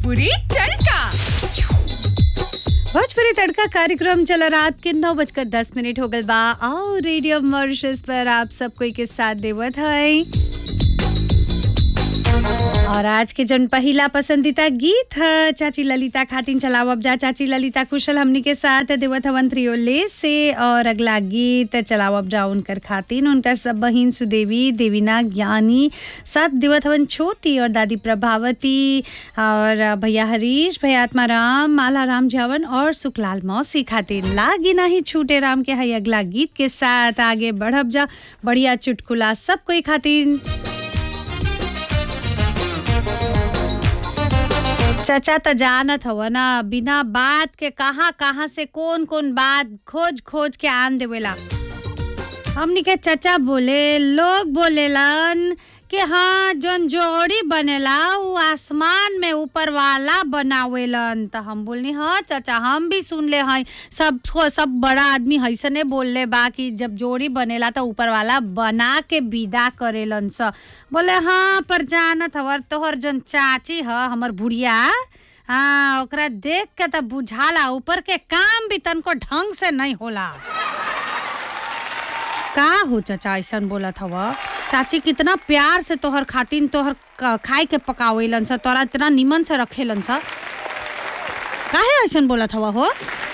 भोजपुरी तड़का भोजपुरी तड़का कार्यक्रम चला रात के नौ बजकर दस मिनट हो गल बा और रेडियो मॉरिशस पर आप सब कोई के साथ देवत है और आज के जन पहिला पसंदीदा गीत है चाची ललिता खातिन चलाओ अब जा चाची ललिता कुशल हमनी के साथ देवत हवन त्रियोले से और अगला गीत चलाओ अब जा उनकर खातिन उनकर सब बहिन सुदेवी देवीना ज्ञानी साथ देवत हवन छोटी और दादी प्रभावती और भैया हरीश भैया आत्माराम माला राम जावन और सुखलाल मौसी खातिर लागी नहीं छूटे राम के हई अगला गीत के साथ आगे बढ़ब जा बढ़िया चुटकुला सब कोई खातिर चाचा त जानत हव ना बिना बात के कहाँ कहाँ से कौन कौन बात खोज खोज के आन देवेला हमनी के चाचा बोले लोग बोलेलन कि हाँ जौन जोड़ी बनेला उ आसमान में ऊपर वाला बनावेलन त हम बोलनी हाँ चाचा हम भी सुन ले हैं सब सब बड़ा आदमी हैसने बोलले बा कि जब जोड़ी बनेला त ऊपर वाला बना के विदा करेलन स बोले हाँ पर जानत हवर तोहर जौन चाची ह हमर बुढ़िया हाँ ओकरा देख के त बुझाला ऊपर के काम भी तनको ढंग से नहीं होला का हो चाचा ऐसन बोलत हव चाची कितना प्यार से तोहर खातिन तोहर क- खाए के पकावेलन स तोरा इतना निमन से रखेलन स काहे ऐसन बोलत हव हो